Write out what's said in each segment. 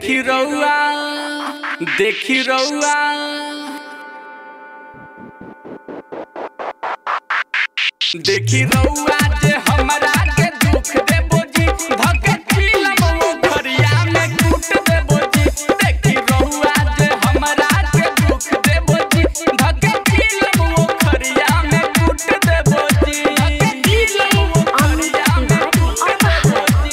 देखी रउआ देखी रउआ देखी रउआ जे हमरा के दुख देबो जी धके चिलम वो खरिया में कूट देबो जी देखी रउआ जे हमरा के दुख देबो जी धके चिलम वो खरिया में कूट देबो जी डीजे अमित तिवारी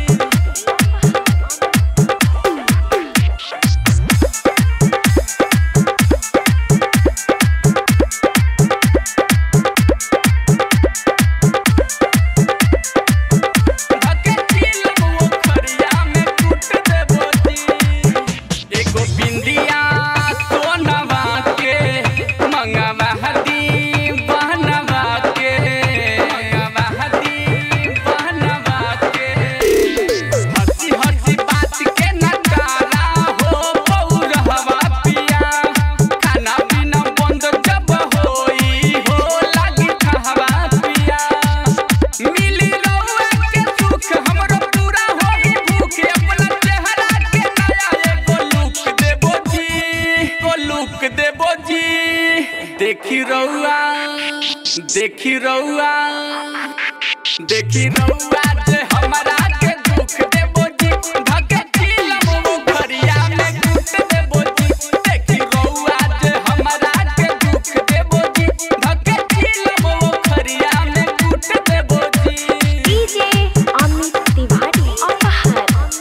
धके चिलम वो खरिया में कूट देबो जी एगो बिंदिया सोनवा के मंगवा हदी बहनवा के मंगवा हदी बहनवा के हंसी हंसी बात के नकारा हो पौरहवा पिया खाना पीना बंद जब होई हो लागी कहवा पिया मिली रउआ के सुख हमरो पूरा होई भूख अपना चेहरा के नया एगो लुक देबो जी को लुक देबो जी देखी रउआ देखी रउआ देखी रउआ जे हमरा के दुख देबो जी धके चिलम वो खरिया में कूट देबो जी देखी रउआ जे हमरा के दुख देबो जी धके चिलम वो खरिया में कूट देबो जी डीजे अमित तिवारी अपहर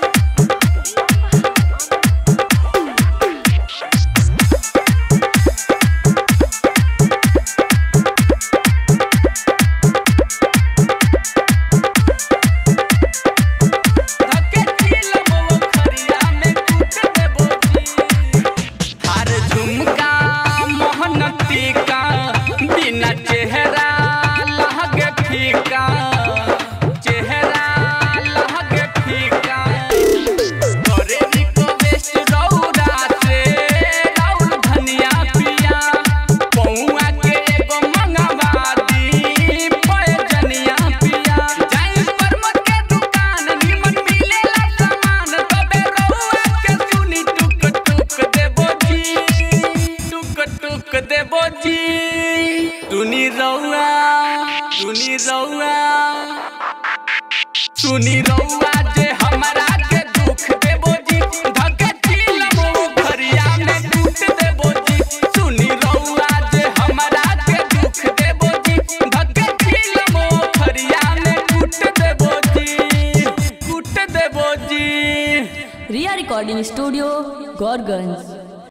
धके चिलम वो खरिया में कूट देबो जी हर झुमका मोहन टीका बिना चेहरा लहगे फीका चेहरा लहगे फीका करे रिक्वेस्ट रौरा से राउर धनिया पिया पौआ के एगो मंगवा दी पैजनिया पिया जाई परमत के दुकान निमन मिलेला सामान तबे रउआ के सुनी टुक टुक देबो जी टुक टुक देबो जी सुनी रउआ सुनी रउआ सुनी रउआ जे हमरा के दुख देबो जी धके चिलम वो खरिया में कूट देबो जी सुनी रउआ जे हमरा के दुख देबो जी धके चिलम वो खरिया में कूट देबो जी कूट देबो जी रिया रिकॉर्डिंग स्टूडियो गौरगंज